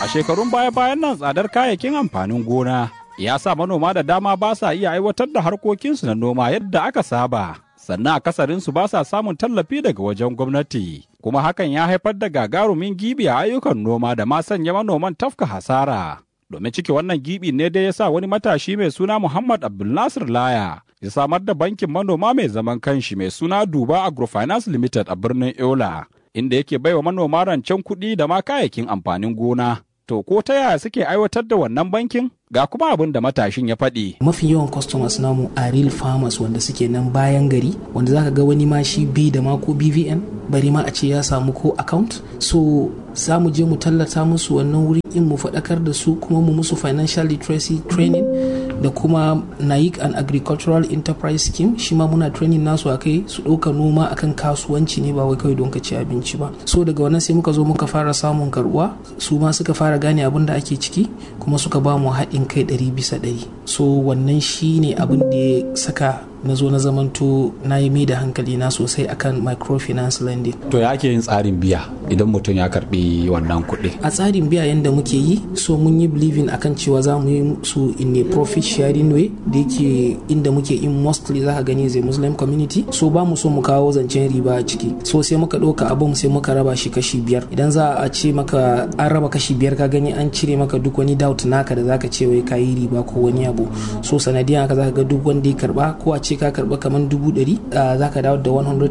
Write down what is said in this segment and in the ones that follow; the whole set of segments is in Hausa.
A shekarun baya-bayan nan tsadar kayayyakin amfanin gona ya sa manoma da dama ba sa iya aiwatar da harkokinsu na noma yadda aka saba. Sannan akasarinsu ba sa samun tallafi daga wajen gwamnati. Kuma hakan ya haifar da gagarumin gibi a ayyukan noma da ma sanya manoman tafka hasara. Domin cike wannan gibi ne dai ya sa wani matashi mai suna Muhammad Abdulnasir Laya ya samar da bankin manoma mai zaman kanshi mai suna Duba Agrofinance Limited a birnin Yola. inda yake baiwa manoma rancen kuɗi da ma kayayyakin amfanin gona. To ko ta yaya suke aiwatar da wannan bankin? Ga kuma abin da matashin ya faɗi. Mafi yawan customers namu a real farmers wanda suke nan bayan gari wanda zaka ga wani ma shi bi da ma ko BVN bari ma a ce ya samu ko account. So za mu je mu tallata musu wannan wuri in mu faɗakar da su kuma mu musu financial literacy training da kuma naik and agricultural enterprise scheme shi ma muna training nasu akai su ɗauka noma akan kasuwanci ne ba wai kawai don ka ci abinci ba so daga wannan sai muka zo muka fara samun karuwa su ma suka fara gane abin da ake ciki kuma suka ba mu haɗin kai ɗari bisa ɗari so wannan shi ne abin da ya saka na zo na zamanto na yi mai da hankali na sosai akan microfinance lending. To ya ake yin tsarin biya idan mutum ya karbi wannan kuɗi? A tsarin biya yadda muke yi so mun yi believing akan cewa za mu yi su in a profit sharing way da yake inda muke in mostly za ka gani zai muslim community so ba mu so mu kawo zancen riba a ciki so sai muka ɗauka abun sai muka raba shi kashi biyar idan za a ce maka an raba kashi biyar ka gani an cire maka duk wani doubt naka da zaka ce wai ka yi riba ko wani abu so sanadiyan haka zaka ga duk wanda ya karba ko a ce ka karba kamar dubu ɗari za ka dawo da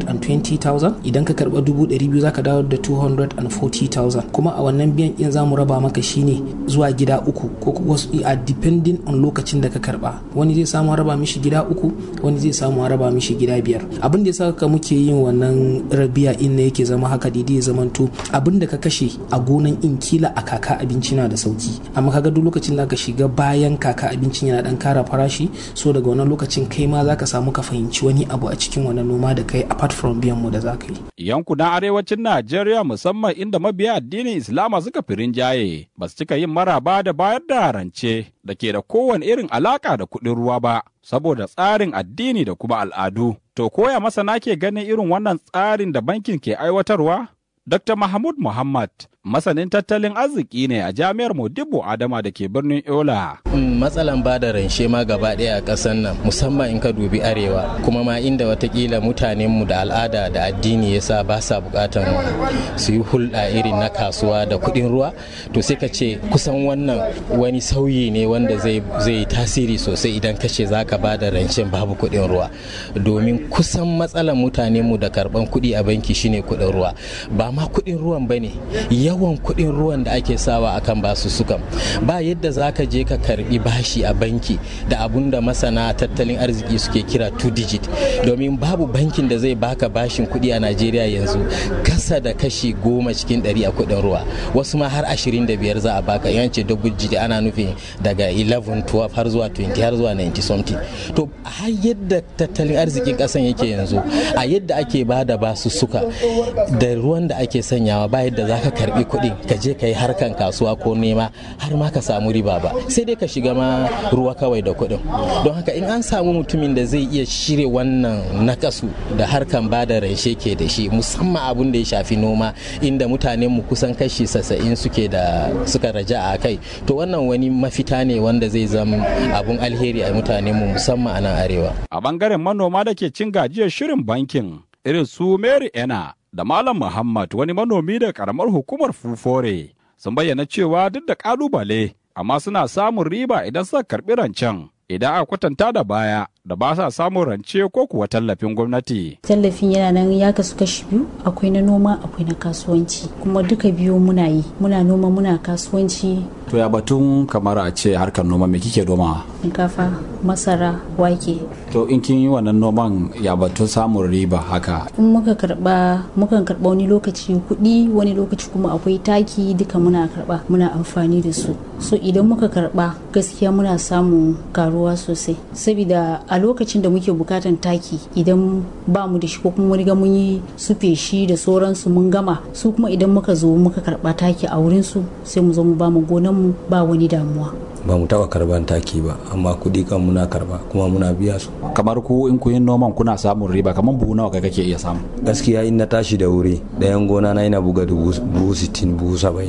120,000 idan ka karba dubu ɗari biyu za ka dawo da 240,000 kuma a wannan biyan in za mu raba maka shine zuwa gida uku ko wasu a depending on lokacin da ka karba wani zai samu raba mishi gida uku wani zai samu raba mishi gida biyar abin da ya saka muke yin wannan rabiya in ne yake zama haka daidai ya zamanto abin da ka kashe a gonan in kila a kaka abinci na da sauki amma kaga duk lokacin da ka shiga bayan kaka abincin yana dan kara farashi so daga wannan lokacin kai ma zaka samu ka fahimci wani abu a cikin wannan noma da kai apart from biyan mu da za ka yi. Yankunan arewacin Najeriya musamman inda mabiya addinin Islama suka fi rinjaye ba su cika yin maraba da bayar da rance da ke da kowane irin alaka da kuɗin ruwa ba saboda tsarin addini da kuma al'adu. To koya masana ke ganin irin wannan tsarin da bankin ke aiwatarwa? Dr. Mahmud Muhammad masanin tattalin arziki ne a jami'ar Modibo Adama da ke birnin Yola. Matsalan ba da ranshe ma gaba ɗaya a ƙasar nan musamman in ka dubi arewa kuma ma inda watakila mutanenmu da al'ada da addini ya sa ba sa buƙatan su yi hulɗa irin na kasuwa da kuɗin ruwa to sai ka ce kusan wannan wani sauyi ne wanda zai zai tasiri sosai idan ka ce za ka ba da rancen babu kuɗin ruwa domin kusan matsalan mutanenmu da karɓan kuɗi a banki shine kuɗin ruwa ba ma kuɗin ruwan ba ne yawan kuɗin ruwan da ake sawa akan basu sukan ba yadda za ka je ka karbi bashi a banki da abun da masana tattalin arziki suke kira two digit domin babu bankin da zai baka bashin kuɗi a najeriya yanzu kasa da kashi goma cikin ɗari a kuɗin ruwa wasu ma har ashirin da biyar za a baka yance double digit ana nufin daga 11 12 har zuwa 20 har zuwa 90 something to har yadda tattalin arzikin ƙasan yake yanzu a yadda ake ba da basu suka da ruwan da ake sanyawa ba yadda za ka karbi kuɗin ka je ka yi harkan kasuwa ko nema har ma ka samu riba ba sai dai ka shiga ma ruwa kawai da kuɗin don haka in an samu mutumin da zai iya shirya wannan nakasu da harkan ba da ranshe ke da shi musamman abun da ya shafi noma inda mutanen mu kusan kashi sassa'in suke da suka raja a kai to wannan wani mafita ne wanda zai zama abun alheri a mutanen mu musamman a nan arewa a bangaren manoma da ke cin gajiyar shirin bankin irin su Mary Ena da Malam Muhammad wani manomi da karamar hukumar Fufore sun bayyana cewa duk da kalubale amma suna samun riba idan suka karbi rancen idan a kwatanta da baya da ba sa samun rance ko kuwa tallafin gwamnati. Tallafin yana nan ya kasu kashi biyu akwai na noma akwai na kasuwanci kuma duka biyu muna yi muna noma muna kasuwanci. To ya batun kamar a ce harkar noma me kike noma? Shinkafa, masara, wake. To in kin yi wannan noman ya batun samun riba haka. In muka karba mukan karba wani lokaci kuɗi wani lokaci kuma akwai taki duka muna karba muna amfani da su. So idan muka karba gaskiya muna samun karuwa sosai saboda a lokacin da muke bukatan taki idan ba mu da shi ko kuma riga mun yi su feshi da sauransu mun gama su kuma idan muka zo muka karba taki a wurin su sai mu zo mu ba mu gonan mu ba wani damuwa ba mu taba karban taki ba amma kuɗi kan muna karba kuma muna biya su kamar ku in ku yin noman kuna samun riba kamar buhu nawa kai kake iya samu gaskiya in na tashi da wuri ɗayan gona na ina buga dubu sittin buhu saba'in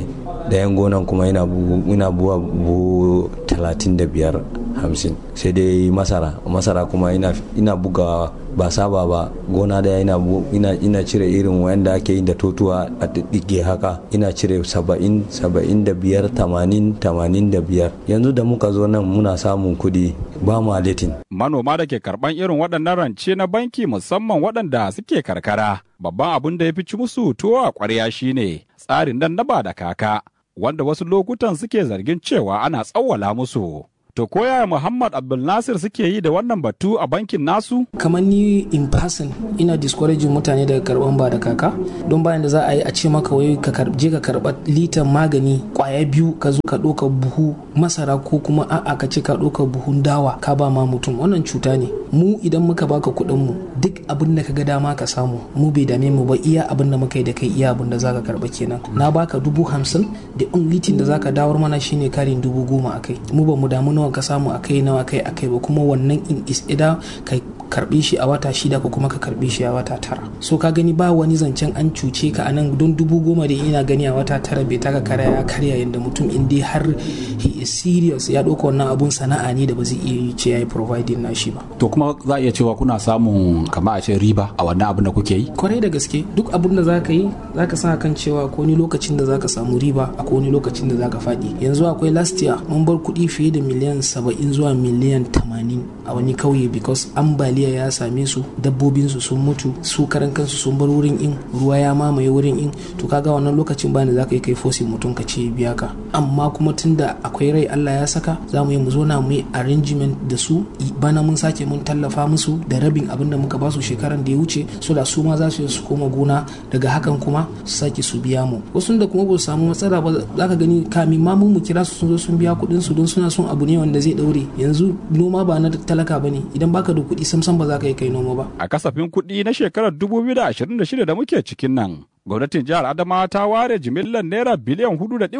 dayan gonan kuma ina buwa buhu talatin da biyar hamsin sai dai masara masara kuma ina buga ba saba ba gona daya ina, ina, ina cire irin wanda ake yi da totuwa a ɗiɗɗige haka ina cire saba'in saba'in da biyar tamanin tamanin da biyar yanzu da muka zo nan muna samun kuɗi ba mu aletin manoma da ke karɓan irin waɗannan rance na banki musamman waɗanda suke karkara babban abin da ya fi ci musu tuwo a ƙwarya shine tsarin nan na ba da kaka wanda wasu lokutan suke zargin cewa ana tsawwala musu To koya Muhammad Abdul Nasir suke yi da wannan batu a bankin nasu? Kamar ni in person ina discouraging mutane daga karban ba da kaka don bayan da za a yi a ce maka wai ka je ka karba litan magani kwaya biyu ka zo ka ɗauka buhu masara ko kuma a'a ka ce ka ɗauka buhun dawa ka ba ma mutum wannan cuta ne mu idan muka baka kuɗin mu duk abin da ka ga dama ka samu mu bai dame mu ba iya abin da muka yi da kai iya abin da zaka karba kenan na baka dubu hamsin da only thing da zaka dawar mana shine karin dubu goma akai mu ba mu damu nawa ka samu a kai nawa kai a kai ba kuma wannan in is ida ka karbe shi a wata shida ko kuma ka karbe shi a wata tara so ka gani ba wani zancen an cuce ka anan don dubu goma da ina gani a wata tara bai taka kara ya karya yadda mutum in dai har he is serious ya ɗauka wannan abun sana'a ne da ba zai iya ce ya yi providing na shi ba To kuma za a iya cewa kuna samun kama a ce riba a wannan abin da kuke yi? kwarai da gaske duk abin da zaka yi zaka sa kan cewa ko ni lokacin da zaka samu riba a ko ni lokacin da zaka faɗi yanzu akwai last year mun bar kuɗi fiye da miliyan saba'in zuwa miliyan tamanin a wani kauye because ambaliya ya same su dabbobin su sun mutu su karan kansu sun bar wurin in ruwa ya mamaye wurin in to kaga wannan lokacin bani zaka yi kai fosin mutum ka ce biya ka amma kuma tunda akwai rai Allah ya saka za mu yi mu zo na mu yi arrangement da su bana mun sake mun tallafa musu da rabin abin da muka ba su shekaran da ya wuce so da su ma za su su koma gona daga hakan kuma su sake su biya mu wasu da kuma ba su samu matsala ba za ka gani kamin ma mu kira su sun zo sun biya kuɗin su don suna son abu ne wanda zai daure yanzu noma ba na talaka ba ne idan baka da kuɗi samsam ba za ka yi kai noma ba A kasafin kuɗi na shekarar 2026 da muke cikin nan, gwamnatin jihar Adamawa ta ware jimillar naira biliyan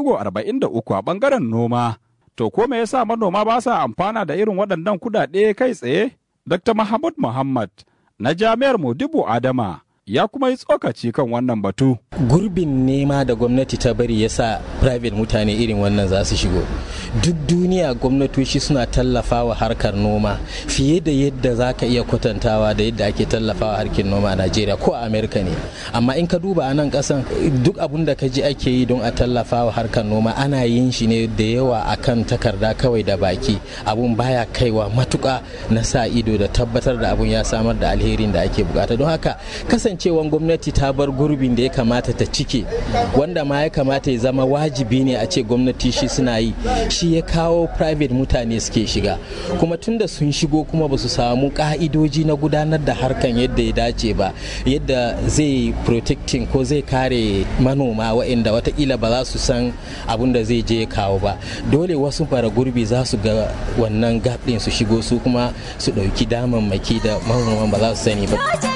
4.43 a bangaren noma. To ko me yasa manoma ba sa amfana da irin waɗannan kuɗaɗe kai tsaye? Dr. Mahmud Muhammad na Jami'ar Modibo Adama ya kuma yi tsokaci kan wannan batu. gurbin nema da gwamnati ta bari ya sa private mutane irin wannan za su shigo duk duniya gwamnatoci suna tallafawa harkar noma fiye da yadda za ka iya kwatantawa da yadda ake tallafawa harkar noma a najeriya ko a amerika ne amma in ka duba a nan kasan duk abun da ka ji ake yi don a tallafawa harkar noma ana yin shi ne da yawa akan takarda kawai da baki abun baya kaiwa matuka na sa ido da tabbatar da abun ya samar da alherin da ake bukata don haka kasancewan gwamnati ta bar gurbin da ya kamata ta cike wanda ma ya kamata ya zama wajibi ne a ce gwamnati shi suna yi shi ya kawo private mutane suke shiga kuma tunda sun shigo kuma ba su samu ka'idoji na gudanar da harkan yadda ya dace ba yadda zai protecting ko zai kare manoma waɗanda watakila ba za su san abin da zai je ya kawo ba dole wasu bara gurbi za su ga wannan gap ɗin su shigo su kuma su ɗauki damammaki da manoman ba za su sani ba